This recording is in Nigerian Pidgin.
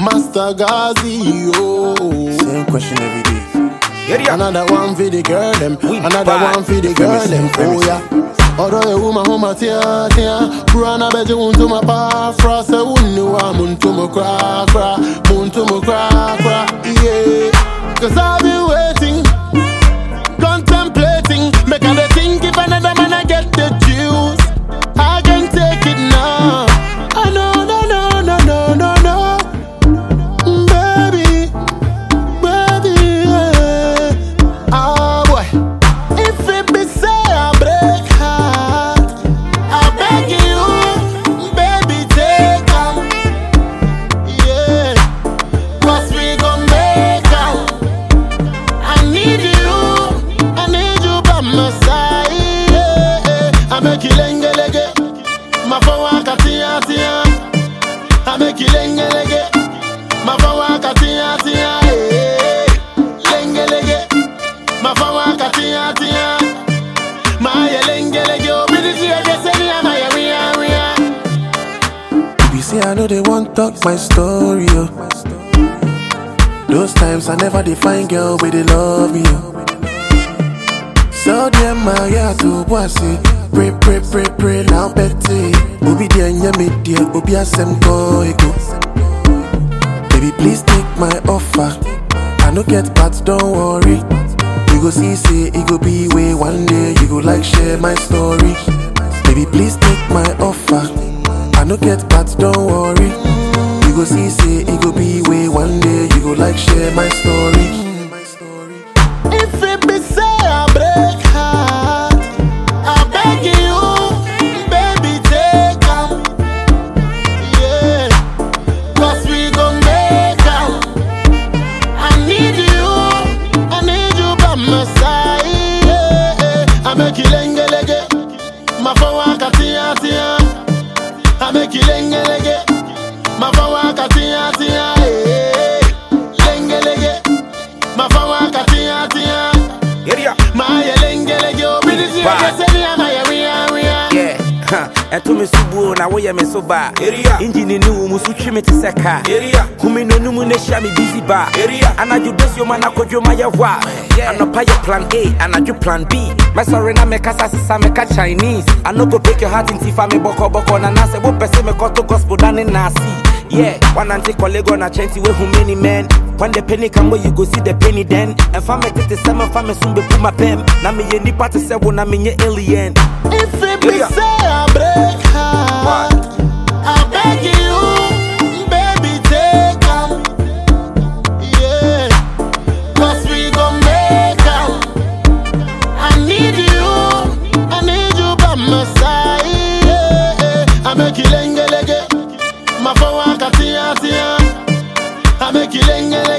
Master Gazi, oh. Same question every day. Area. Another one for the girl them, We another bad. one for the girl Premise, them. Oh premise. yeah. Although you woman home at tia tia, Brana bet you to my pa fra se unu wa mun to mo cra cra, mun to mo cra cra. Yeah. Cause I've been waiting, contemplating, make I dey think if another man I get the juice, I can take it now. I know, no, no, no, no, no, no, baby baby. Yeah. Ah boy, if it be say I break heart, I beg you, baby, take 'em. Yeah, 'cause we gon' make out. I need you, I need you by my side. Yeah, yeah. I make you lenge lenge, my phone waka tia tia. I make you lenge lenge. Mafa waka tia tia eh. Lenge lege Mafa waka tia tia Maya lenge lege Obidi tia keseni ya maya ria ria If you say I know they want talk my story, oh. Those times I never define girl where they love me, oh. So them my yeah to bossy. Pray, pray, pray, pray, now petty. Obi dear, yeah, me dear, Obi asem go ego. Baby, please take my offer. I no get but don't worry. You go see, say, it go be way one day. You go like share my story. Baby, please take my offer. I no get but don't worry. You go see, say, it go be way one day. You go like share my story. If it be say I break heart I beg you Baby take 'em. Yeah 'Cause we gon' make out I need you I need you by my side yeah, yeah. I make you lenge lege Mafa waka tia tia I make you lenge lege Mafa waka tia tia eh. Lenge lege Mafa waka tia tia Area. Maya lenge lege Obidi tia Bad. keseni ya maya ria ria Yeah. ha, ɛto me so buo na woyɛ me so baa Area. engine ne wo mu so twe me te sɛ kaa Area. kumi n'anum na hyia me busy baa Area. anadwo dasioma na kɔdwoma yɛ hɔ a Yeah. anɔpa yɛ plan a anadwo plan b mɛsɔre na mekasa sesa meka chinese I no go break your heart nti fa me bɔkɔbɔkɔ na nasɛ wopɛ sɛ mekɔto gospel dane naase Yeah, one anti colleague on a chanty with who many men. When the penny come where you go see the penny then. And family tete seven family soon be put my pen. Na me ye nipa te se na me ye alien. If it be Yeah. say I break heart, I beg you, baby, take 'em. Yeah, 'cause we gon' make out. I need you, I need you by my side. Yeah, yeah. I make you lenge lege, my phone waka tia tia. I make you lenge lege.